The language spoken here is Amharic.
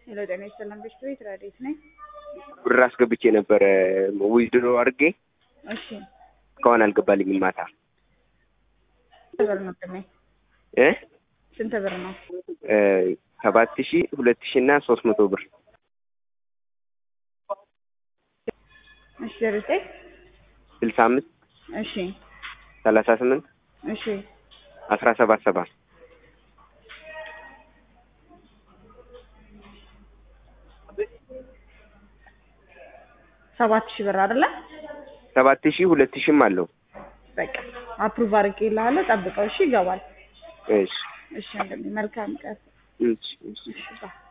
ሄሎ ጤና ይስጥልን ቤት ቤት ረዴት ነኝ። ብር አስገብቼ ነበረ ዊዝድሮ አድርጌ እሺ እስካሁን አልገባልኝም። ማታ ስንት ብር ነው ቅሜ? እ ስንት ብር ነው? እ ሰባት ሺ ሁለት ሺ እና ሶስት መቶ ብር እሺ ዘርዘኝ ስልሳ አምስት እሺ ሰላሳ ስምንት እሺ አስራ ሰባት ሰባት ሰባት ሺህ ብር አይደለ? ሰባት ሺ ሁለት ሺም አለው። በቃ አፕሩቭ አድርጌልሃለሁ። ጠብቀው። እሺ ይገባል። እሺ እሺ እንደምን መልካም ቀን። እሺ እሺ እሺ ባይ